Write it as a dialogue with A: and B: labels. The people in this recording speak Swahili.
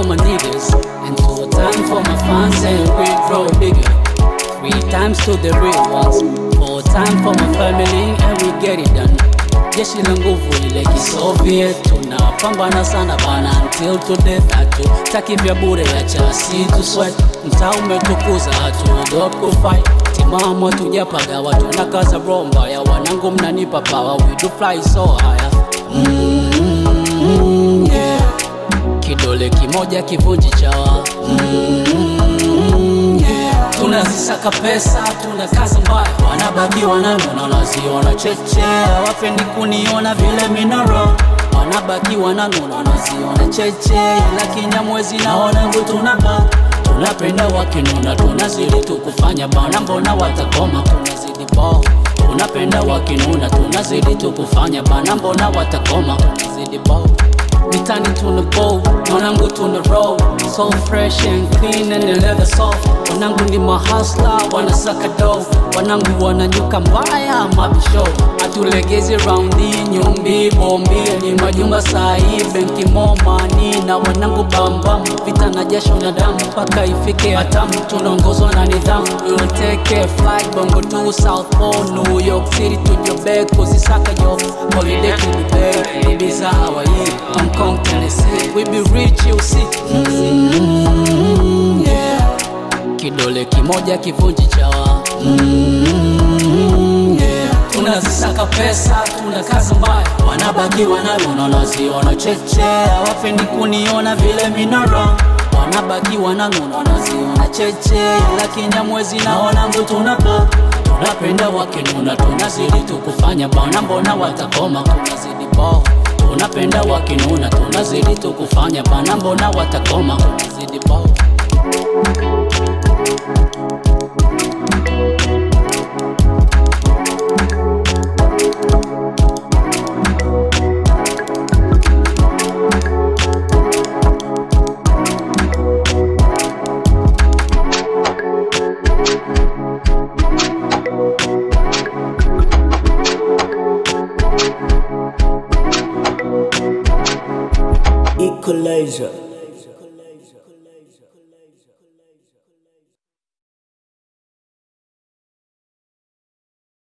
A: for my niggas and two time for my fans and we grow bigger. Three times to the real ones, four time for my family and we get it done. Jeshi la nguvu ile kisoviet, tunapambana sana bana until to death. Hatu taki vya bure ya chasi to sweat, mtaa umetukuza hatu dot ku fight. Timamu hatujapaga watu na kaza romba ya wanangu, mnanipa power, we do fly so higher. Mm, yeah. Kidole kimoja kivunji chawa mm, yeah. Tunazisaka pesa, tuna kazi mbaya, wanabaki wananona, wanaziona cheche, hawapendi kuniona vile minaro wanabaki wananona, wanaziona cheche, ila kinyamwezi na wanangu tunaba tunapenda wakinona, tunazidi tu kufanya bana, mbona watakoma, tunazidi bao tunapenda wakinuna, tunazidi tu kufanya bana, mbona watakoma, tunazidi bao mitani tuna bow, wanangu tuna roll so fresh and clean and the leather soft. Wanangu ni mahasla, wanasaka dough, wanangu wananyuka mbaya mabisho, hatulegezi raundi nyumbi bombi ni majumba sahi benki momani na wanangu bambam, vita na jasho na damu mpaka ifike hatamu, tunaongozwa na nidhamu. We'll take a flight bongo to South Pole, New York City to Joburg, kuzisaka yo holiday to Dubai, Ibiza Hawaii, Hong Kong, Tennessee, we be rich you see. Mm, yeah. Kidole kimoja kivunji chawa mm, yeah. Tunazisaka pesa, tuna kazi mbaya, wanabaki wanalona, wanaziona cheche, hawapendi kuniona vile minoro wanabaki wananuna, wanaziona cheche, ila kinyamwezi na wanangu tunapa tunapenda wakinuna, tunazidi tu kufanya bana, mbona watakoma, tunazidi bao tunapenda wakinuna, tunazidi tu kufanya bana, mbona watakoma, tunazidi bao
B: Equalizer.